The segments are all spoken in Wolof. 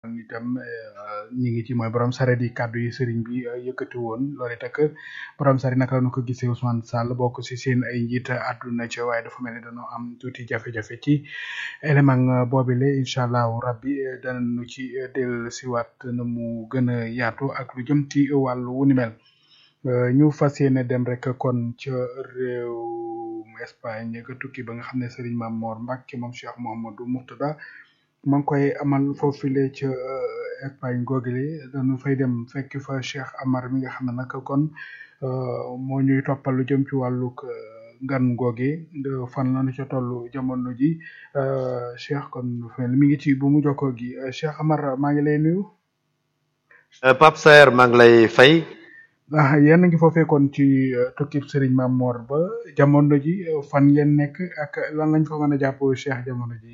itam ñi ngi ci mooy borom saret yi kàddu yi sëriñ bi yëkkati woon loolu it ak borom saret naka la ñu ko gisee Ousmane Sall bokk si seen ay njiit àdduna ci waaye dafa mel ni dañoo am tuuti jafe-jafe ci élément boobile incha allahu rabbi danañu ci del siwaat na mu gën a yaatu ak lu jëm ci wàllu wu ni mel ñu fas yéene dem rek kon ca réew Espagne ga tukki ba nga xam ne Serigne Mame Mor Mbacke moom Cheikh Mouhamadou Mourtada ma ngi koy amal foofule ca Espagne googile dañu fay dem fekk fa Cheikh Amar mi nga xam ne nag kon moo ñuy toppal lu jëm ci wàllug ngan googe fan la ñu ca toll jamono ji Cheikh kon mi ngi ci bu mu jokkoo gi Cheikh Amar maa ngi lay nuyu. Pape Saer maa ngi lay fay. ah yéen a ngi foofee kon ci tukkib Serigne Mame Mor ba jamono ji fan ngeen nekk ak lan lañ fa mën a jàpp Cheikh jamono ji.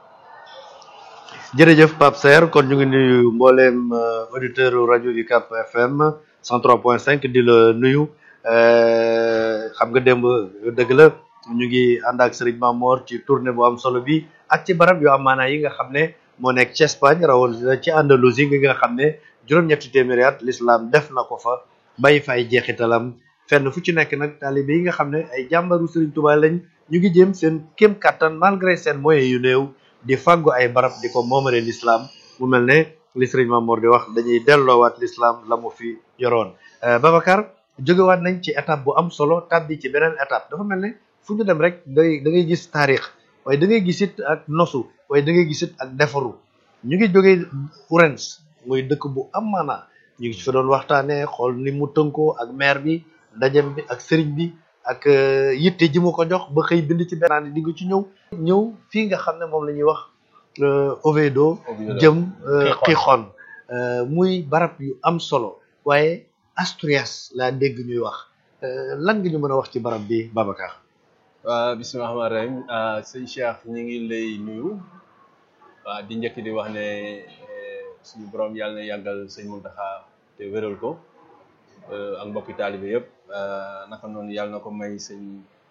jërëjëf Pape Saer kon ñu ngi nuyu mbooleem auditeur rajo UCAB FM 103.5 di la nuyu xam nga démb dëgg la ñu ngi ànd ak Serigne Mame Mor ci tournée bu am solo bi ak ci barab yu am maanaa yi nga xam ne moo nekk ci Espagne rawatina ci Andalousie gi nga xam ne juróom-ñetti téeméeri at l'islam def na ko fa bàyyi fa ay jeexitalam fenn fu ci nekk nag taalibe yi nga xam ne ay jàmbaru Serigne Touba lañ ñu ngi jéem seen kéem kattan malgré seen moyens yu néew di fàggu ay barab di ko moomale l'islam mu mel ne li Serigne Mame Mor di wax dañuy delloowaat l'islam la mu fi yoroon Babacar jógewaat nañ ci étape bu am solo tàbbi ci beneen étape dafa mel ne fu ñu dem rek day da ngay gis taarix waaye da ngay gis it ak nosu waaye da ngay gis it ak defaru ñu ngi jógee Ourense muy dëkk bu am maanaa ñu ngi ci fa doon waxtaanee xool ni mu tënkoo ak maire bi ndajem bi ak sëriñ bi ak yitte ji mu ko jox ba xëy bind ci benn di nga ci ñëw ñëw fii nga xam ne moom la ñuy wax Oviedo jëm Gijón muy barab yu am solo waaye Asturias laa dégg ñuy wax lan nga ñu mën a wax ci barab bi Babacar waaw bisimilah rahmaani rahim sëñ Cheikh ñu ngi lay nuyu waaw di njëkk di wax ne suñu borom yàlla na yàggal sëñ Mountakha te wéral ko ak mbokki taalibe yëpp naka noonu yàlla na ko may sëñ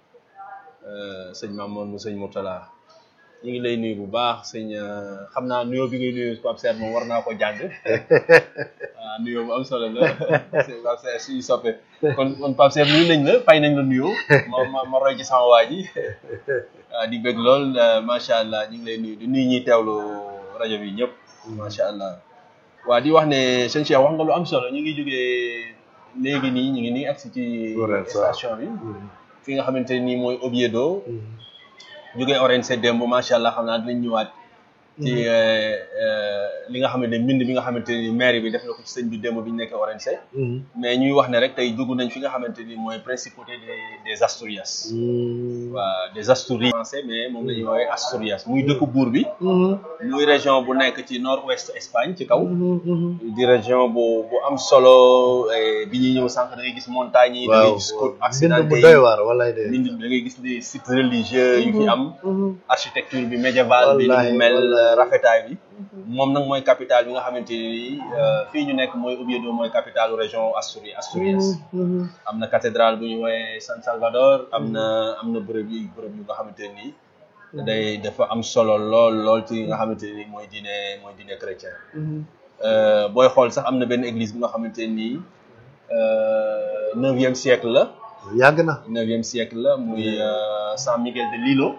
sëñ Mamoun mu sëñ Mourtala ñu ngi lay nuyu bu baax sëñ xam naa nuyoo bi ngay nuyu Pape Serre moom war naa ko jàng waaw nuyoo bu am solo la sëñ Pape Serre suñu soppe kon kon Pape Serre nuyu nañ la fay nañ la nuyoo ma ma ma roy ci sama waa ji waaw di bëgg lool macha allah ñu ngi lay nuyu di nuyu ñuy teewlu rajo bi ñëpp macha allah waa di wax ne sëñ Cheikh wax nga lu am solo ñu ngi jógee léegi nii ñu ngi nii agsi ci station bi fi nga xamante nii mooy Oviedo jógee Orense démb macha allah xam naa dinañ ñëwaat ci li nga xamante ne mbind bi nga xamante ni maire bi def na ko ci sëñ bi démb bi ñu nekkee Orense mais ñuy wax ne rek tey dugg nañ fi nga xamante ni mooy principauté des des Asturias waaw des Asturies français mais moom la ñuy woowee Asturias muy dëkk buur bi muy région bu nekk ci nord ouest Espagne ci kaw di région bu bu am solo bi ñuy ñëw sànq da ngay gis montagnes yi da ngay gis côte accidentée bu doy waar walaay de yi da ngay gis des sites religieux yu fi am architecture bi médiévale bi ni mu mel rafetaay bi moom nag mooy capitale bi nga xamante ni fii ñu nekk mooy Oviedo mooy capitale région Asturias Asturias am na cathédrale bu ñu woowee San Salvador am na am na bërëb yi bërëb yu nga xamante ni day dafa am solo lool lool ci nga xamante ni mooy diine mooy diine chrétien booy xool sax am na benn église bi nga xamante ni neuvième siècle la yàgg na neuvième siècle la muy San Miguel de Lilo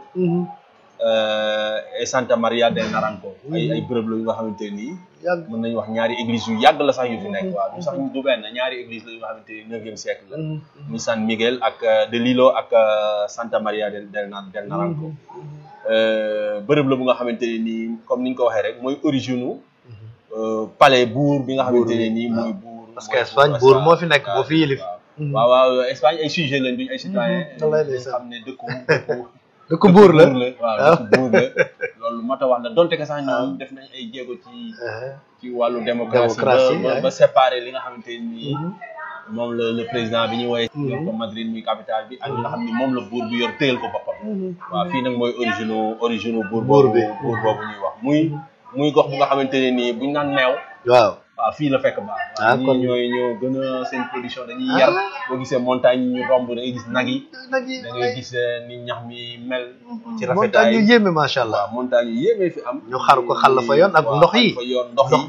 et Santa Maria del Naranco ay ay bërëb la yu nga xamante nii mën nañu wax ñaari église yu yàgg la sax yu fi nekk waaw du sax du benn ñaari église la yu nga xamante ni neuvième siècle la muy San Miguel ak de Lilo ak Santa Maria del del Naranco bërëb la bu nga xamante ne nii comme ni ñu ko waxee rek mooy origine u palais buur bi nga xamante ne nii mooy buur parce que Espagne buur moo fi nekk boo fi yilif waaw waaw Espagne ay sujet lañ duñ ay citoyen xam ne dëkku dëkku dëkk buur la waaw dëkk buur la loolu moo tax wax na donte que sax ñoom def nañ ay jéego ci ci wàllu démocratie ba ba séparer li nga xamante ni moom la le président bi ñu woowee yor ko Madrid muy capitale bi ak li nga xam ni moom la buur bi yor téyal ko boppam waaw fii nag mooy origine origine buur boobu buur boobu ñuy wax muy muy gox bu nga xamante ne nii buñ naan meew waaw waaw fii la fekk baax Ah, waaw kon- ñii ñooy ñoo gën a seen production dañuy yar boo gisee montagne yi ñu romb da ngay gis nag yi nag yi da ngay gis eh, ni ñax mi mel ci montagne yu rafetaay yéeme macha allah waaw montagne yu yéeme fi am ñu xar ko xàll fa yoon ak waaw, ndox yi. xàll fa yoon ndox Ndox yi